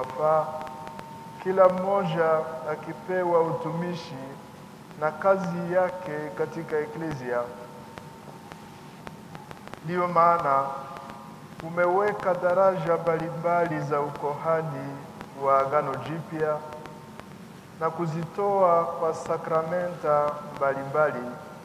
unaowafaa, kila mmoja akipewa utumishi na kazi yake katika eklezia. Ndiyo maana umeweka daraja mbalimbali za ukohani wa Agano Jipya na kuzitoa kwa sakramenta mbalimbali.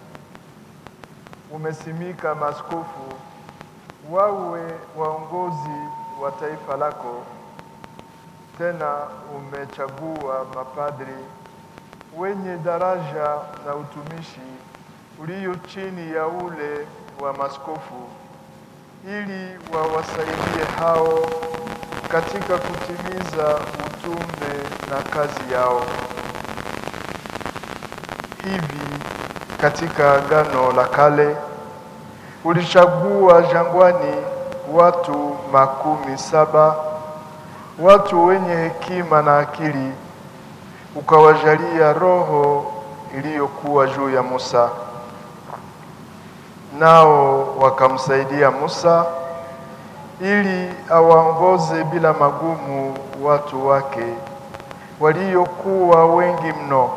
Umesimika maaskofu wawe waongozi wa taifa lako. Tena umechagua mapadri wenye daraja na utumishi ulio chini ya ule wa maskofu ili wawasaidie hao katika kutimiza utume na kazi yao. Hivi katika Agano la Kale ulichagua jangwani watu makumi saba, watu wenye hekima na akili, ukawajalia roho iliyokuwa juu ya Musa, nao wakamsaidia Musa ili awaongoze bila magumu watu wake waliokuwa wengi mno.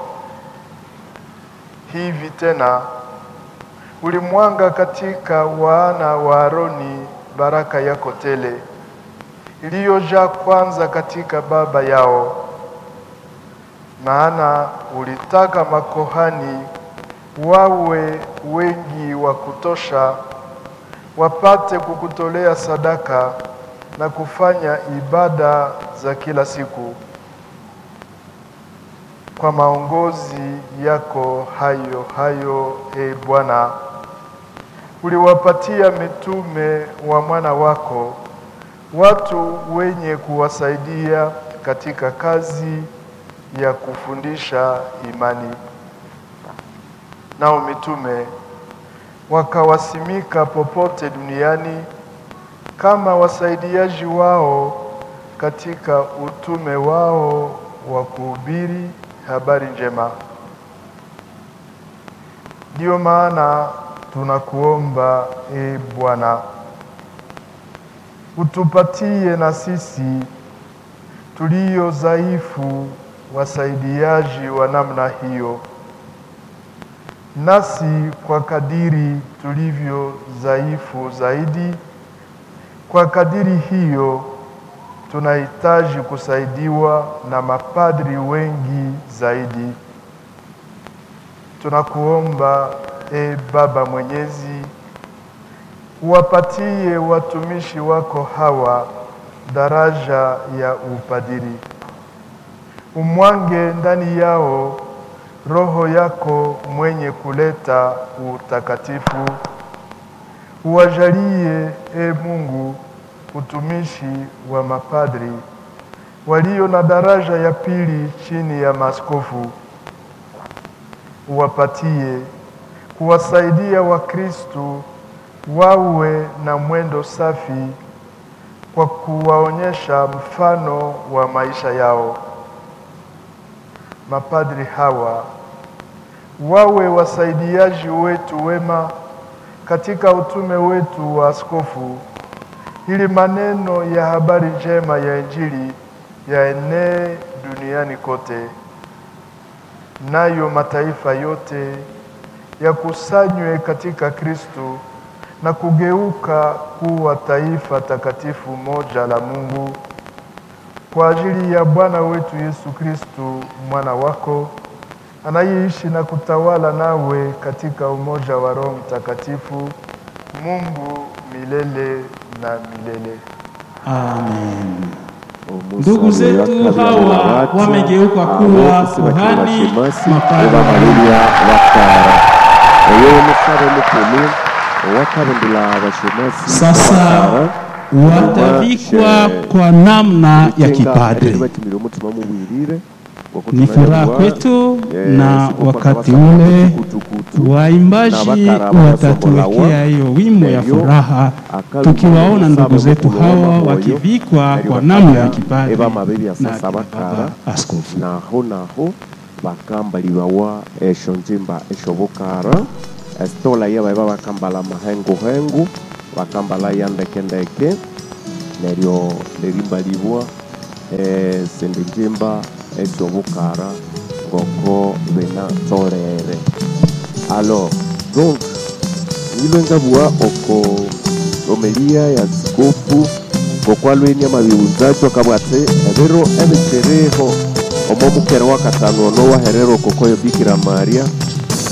Hivi tena ulimwanga katika wana wa Aroni baraka yako tele iliyojaa kwanza katika baba yao, maana ulitaka makohani wawe wengi wa kutosha, wapate kukutolea sadaka na kufanya ibada za kila siku. Kwa maongozi yako hayo hayo, e Bwana, uliwapatia mitume wa mwana wako watu wenye kuwasaidia katika kazi ya kufundisha imani. Nao mitume wakawasimika popote duniani kama wasaidiaji wao katika utume wao wa kuhubiri habari njema. Ndiyo maana tunakuomba e Bwana, utupatie na sisi tulio dhaifu wasaidiaji wa namna hiyo, nasi kwa kadiri tulivyo dhaifu zaidi, kwa kadiri hiyo tunahitaji kusaidiwa na mapadri wengi zaidi. Tunakuomba e Baba Mwenyezi, uwapatie watumishi wako hawa daraja ya upadiri, umwange ndani yao Roho yako mwenye kuleta utakatifu, uwajalie e Mungu utumishi wa mapadri walio na daraja ya pili chini ya maaskofu, uwapatie kuwasaidia Wakristo wawe na mwendo safi kwa kuwaonyesha mfano wa maisha yao. Mapadri hawa wawe wasaidiaji wetu wema katika utume wetu wa askofu ili maneno ya habari njema ya Injili yaenee duniani kote, nayo mataifa yote yakusanywe katika Kristo na kugeuka kuwa taifa takatifu moja la Mungu kwa ajili ya Bwana wetu Yesu Kristo mwana wako anayeishi na kutawala nawe katika umoja wa Roho Mtakatifu, Mungu milele na milele. Amen. Ndugu zetu hawa wamegeuka kuwa kuhani mapadri. Maria Wakara uyu musare mukuru wakabundula abashemasi Sasa watavikwa kwa namna ya kipadri. batumira umutima mubwirire Ni furaha kwetu, na wakati ule waimbaji watatuwekea hiyo wimbo ya furaha, tukiwaona ndugu zetu hawa wakivikwa kwa namna ya kipadri ebamabebi na asasa akina bakara baba askofu. naho naho bakambalibawa esho njimba esho bukara esitola yabaye babakambala mahenguhengu bakambala ya ndekendeke neryo nerimbalibwa esindi njimba eshobukara ngoko binatolere alors donc nilwe ngabua oko romelia ya sikofu ngokwalweni amabiunzacho akabwate ebiro ebikereho omo mukere wa katano no waherero kokoyo bikira maria